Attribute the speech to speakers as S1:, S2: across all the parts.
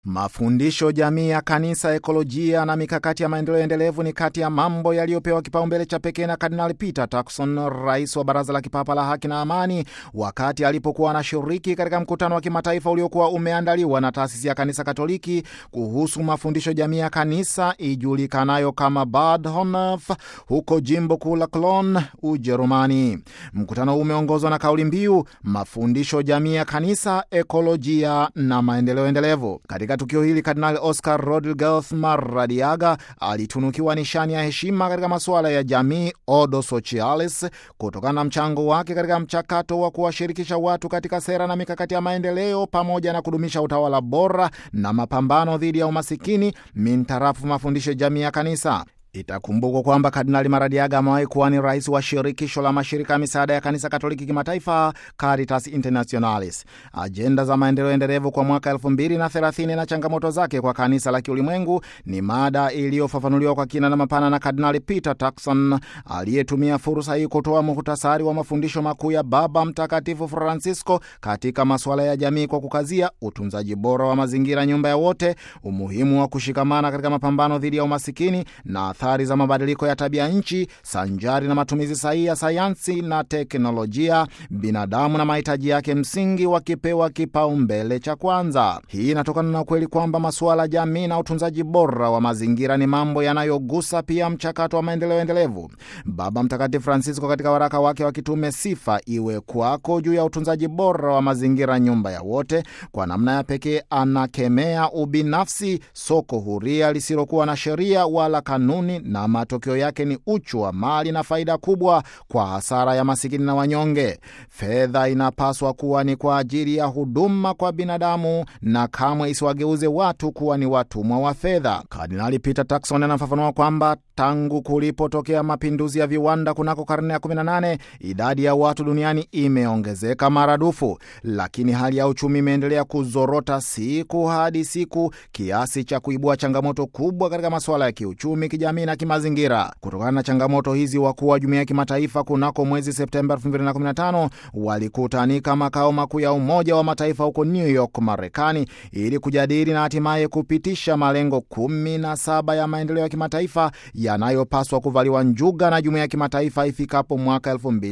S1: Mafundisho jamii ya kanisa, ekolojia na mikakati ya maendeleo endelevu ni kati ya mambo yaliyopewa kipaumbele cha pekee na Kardinali Peter Turkson, rais wa Baraza la Kipapa la Haki na Amani, wakati alipokuwa anashiriki katika mkutano wa kimataifa uliokuwa umeandaliwa na taasisi ya kanisa Katoliki kuhusu mafundisho jamii ya kanisa ijulikanayo kama Bad Honnef huko jimbo kuu la Cologne, Ujerumani. Mkutano huu umeongozwa na kauli mbiu mafundisho jamii ya kanisa, ekolojia na maendeleo endelevu. Katika tukio hili Kardinali Oscar Rodriguez Maradiaga alitunukiwa nishani ya heshima katika masuala ya jamii Ordo Socialis kutokana na mchango wake katika mchakato wa kuwashirikisha watu katika sera na mikakati ya maendeleo pamoja na kudumisha utawala bora na mapambano dhidi ya umasikini mintarafu mafundisho jamii ya kanisa. Itakumbukwa kwamba Kardinali Maradiaga amewahi kuwa ni rais wa shirikisho la mashirika ya misaada ya kanisa Katoliki kimataifa, Caritas Internationalis. Ajenda za maendeleo endelevu kwa mwaka 2030 na changamoto zake kwa kanisa la kiulimwengu ni mada iliyofafanuliwa kwa kina na mapana na Kardinali Peter Turkson aliyetumia fursa hii kutoa muhtasari wa mafundisho makuu ya Baba Mtakatifu Francisco katika masuala ya jamii kwa kukazia utunzaji bora wa mazingira, nyumba ya wote, umuhimu wa kushikamana katika mapambano dhidi ya umasikini na athari za mabadiliko ya tabia nchi sanjari na matumizi sahihi ya sayansi na teknolojia, binadamu na mahitaji yake msingi wakipewa kipaumbele cha kwanza. Hii inatokana na ukweli kwamba masuala ya jamii na utunzaji bora wa mazingira ni mambo yanayogusa pia mchakato wa maendeleo endelevu. Baba Mtakatifu Francisco katika waraka wake wa kitume Sifa Iwe Kwako juu ya utunzaji bora wa mazingira, nyumba ya wote, kwa namna ya pekee anakemea ubinafsi, soko huria lisilokuwa na sheria wala kanuni na matokeo yake ni uchu wa mali na faida kubwa kwa hasara ya masikini na wanyonge. Fedha inapaswa kuwa ni kwa ajili ya huduma kwa binadamu na kamwe isiwageuze watu kuwa ni watumwa wa fedha. Kardinali Peter Turkson anafafanua kwamba tangu kulipotokea mapinduzi ya viwanda kunako karne ya 18 idadi ya watu duniani imeongezeka maradufu, lakini hali ya uchumi imeendelea kuzorota siku hadi siku kiasi cha kuibua changamoto kubwa katika masuala ya kiuchumi, kijamii na kimazingira. Kutokana na changamoto hizi, wakuu wa jumuiya ya kimataifa kunako mwezi Septemba 2015 walikutanika makao makuu ya Umoja wa Mataifa huko New York, Marekani, ili kujadili na hatimaye kupitisha malengo 17 ya maendeleo ya kimataifa yanayopaswa kuvaliwa njuga na jumuiya ya kimataifa ifikapo mwaka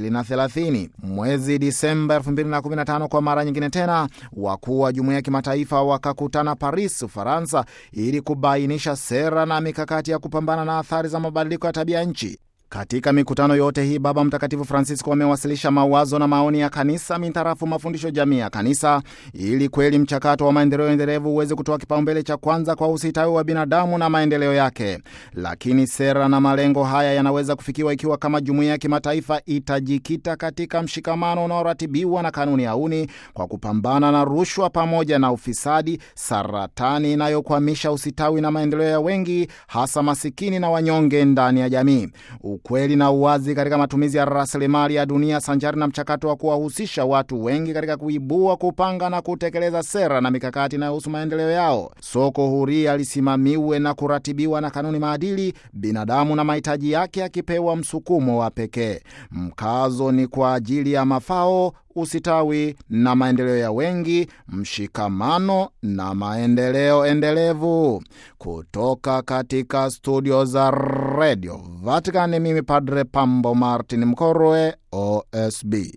S1: 2030. Mwezi Disemba 2015, kwa mara nyingine tena, wakuu wa jumuiya ya kimataifa wakakutana Paris, Ufaransa, ili kubainisha sera na mikakati ya kupambana na athari za mabadiliko ya tabia nchi. Katika mikutano yote hii Baba Mtakatifu Francisco amewasilisha mawazo na maoni ya kanisa mintarafu mafundisho jamii ya kanisa, ili kweli mchakato wa maendeleo endelevu uweze kutoa kipaumbele cha kwanza kwa usitawi wa binadamu na maendeleo yake. Lakini sera na malengo haya yanaweza kufikiwa ikiwa kama jumuiya ya kimataifa itajikita katika mshikamano unaoratibiwa na kanuni auni kwa kupambana na rushwa pamoja na ufisadi, saratani inayokwamisha usitawi na maendeleo ya wengi, hasa masikini na wanyonge ndani ya jamii ukweli na uwazi katika matumizi ya rasilimali ya dunia sanjari na mchakato wa kuwahusisha watu wengi katika kuibua, kupanga na kutekeleza sera na mikakati inayohusu maendeleo yao. Soko huria lisimamiwe na kuratibiwa na kanuni maadili, binadamu na mahitaji yake akipewa msukumo wa pekee. Mkazo ni kwa ajili ya mafao usitawi na maendeleo ya wengi, mshikamano na maendeleo endelevu. Kutoka katika studio za redio Vatican, mimi Padre Pambo Martin Mkorwe, OSB.